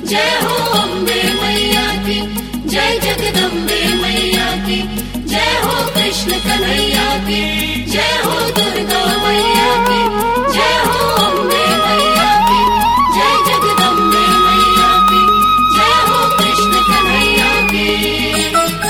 जय हो अम्बे मैया की जय जगदम्बे मैया की जय हो कृष्ण कन्हैया की जय हो दुर्गा मैया की जय हो अम्बे मैया की जय जगदम्बे मैया की जय हो कृष्ण कन्हैया की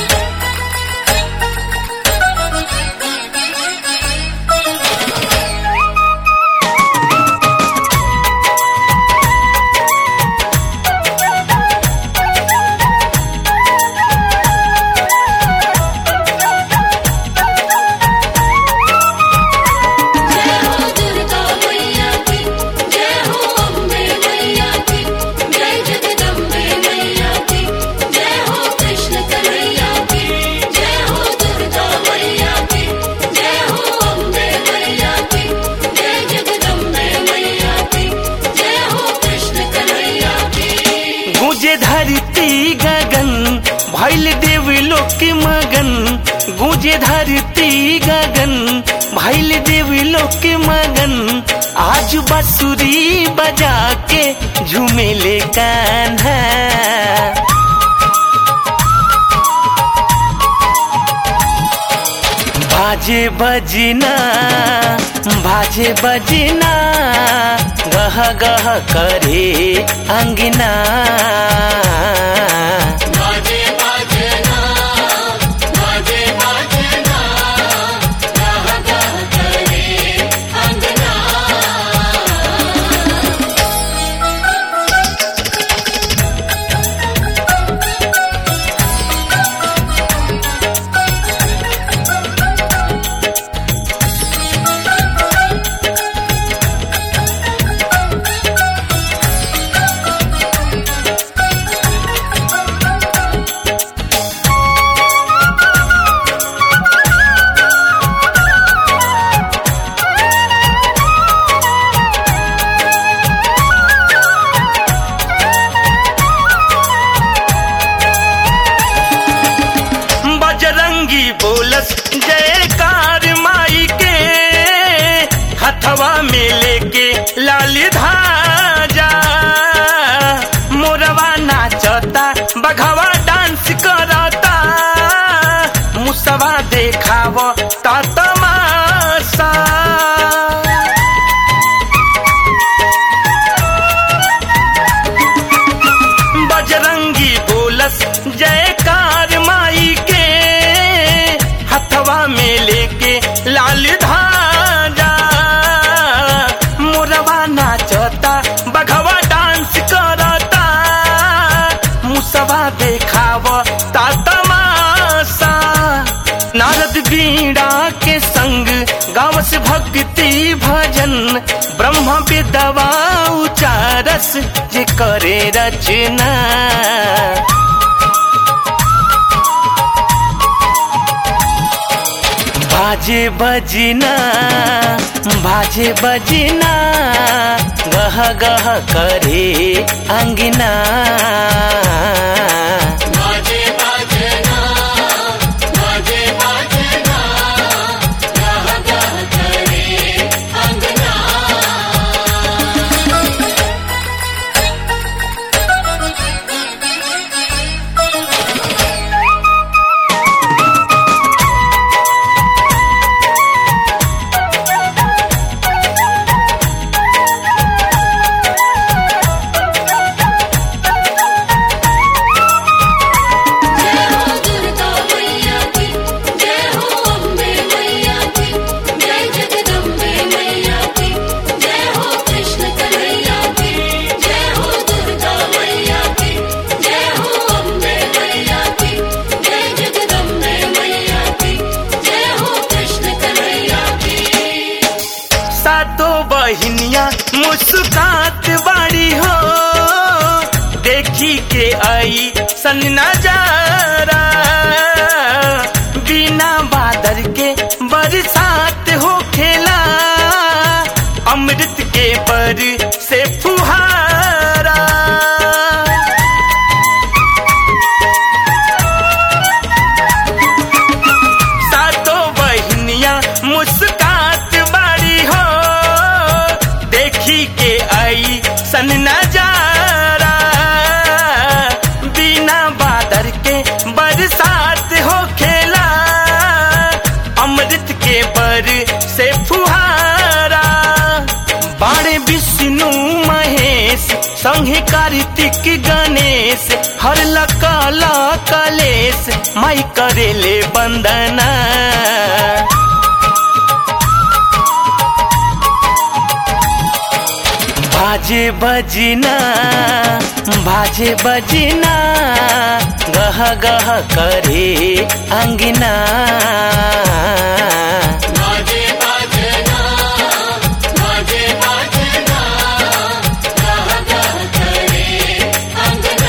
जय हो दुर्गा मैया की जय हो अम्बे मैया की जय जगदम्बे मैया की जय हो कृष्ण कन्हैया की जय हो दुर्गा मैया की जय हो अम्बे मैया की जय जगदम्बे मैया की जय हो कृष्ण कन्हैया की गुजे धरती गगन भैल देव लोक मगन गुजे धरती गगन भैल देव लोक मगन आज बसुरी बजा के झूमेले कान्हा बाजे बजना बाजे बजना गह गह करे अंगना बाजे बाजना बाजे बाजना गाह गाह करे अंगना बजरंगी बोलस जयकार माई के हथवा में लेके लाल धाजा मोरवा नाचता बघवा डांस करता मुसवा देखाव ता तमाशा बजरंगी बोलस जयकार माई के हथवा में लेके लाल धाजा मोरवा नाचता बघवा डांस करता मुसवा देखाव ता तमाशा नारद बीड़ा के संग गावस भक्ति भजन ब्रह्म विदवा उचारस जे करे रचना बाजे बजना बाजे बजना गह गह करे अंगना बाजे बाजना बाजे बाजना गाह गाह करे अंगना जय हो दुर्गा मैया की जय हो अम्बे मैया की जय जगदम्बे मैया की जय हो कृष्ण कन्हैया की जय हो दुर्गा मैया की जय हो अम्बे मैया की जय जगदम्बे मैया की जय हो कृष्ण कन्हैया की सातो बहिनिया मुस्कात बाड़ी हो देखी के आई सन नजारा बिना बादल के बरसात हो खेला अमृत के बर से फुहारा सातो बहिनिया मुस्कात बाड़ी हो देखी के आई सन नजारा कहीं कार्तिक गणेश हर लकाला कलेश माई करेले बंदना बाजे बजना बाजे बजना गह गह करे अंगना बाजे बाजना बाजे बाजना गह गह करे अंगना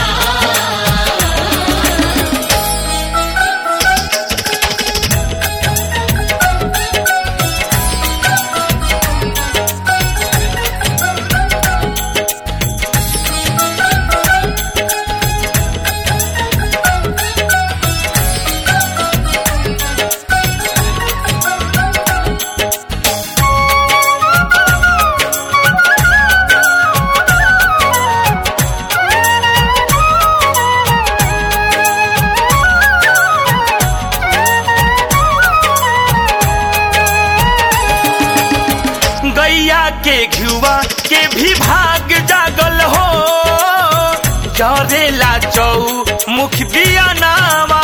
गैया के घुआ के भी भाग जागल हो जरेला चौ मुख दिया नावा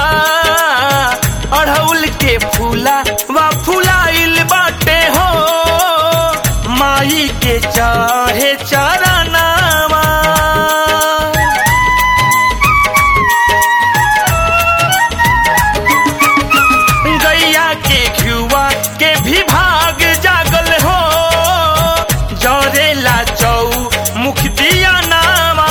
अढ़ौल के फूला वा फुलाइल बाटे हो माई के चाहे चरनावा गैया के घुआ के भी भाग जागल हो जरेला चौ मुख दिया नावा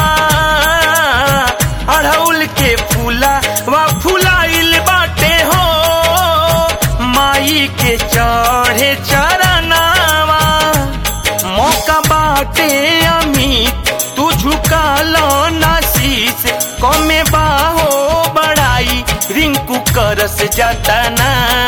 अढ़ौल के फूला वा फुलाइल बाटे हो माई के चढ़े चरनावा मौका बाटे अमित तू झुका लो नासीस कमे बाहो बड़ाई रिंकू करस जतना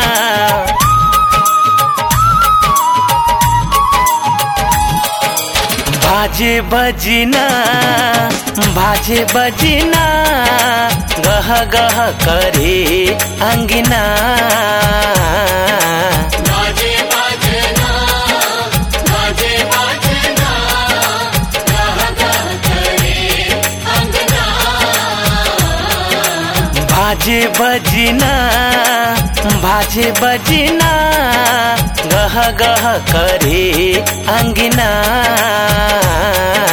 बाजे बजना बाजे बजना गह गह करे अंगना बाजे बाजना बाजे बाजना गह गह करे अंगना बाजे बजना बाजे बजना गह गह करे अंगना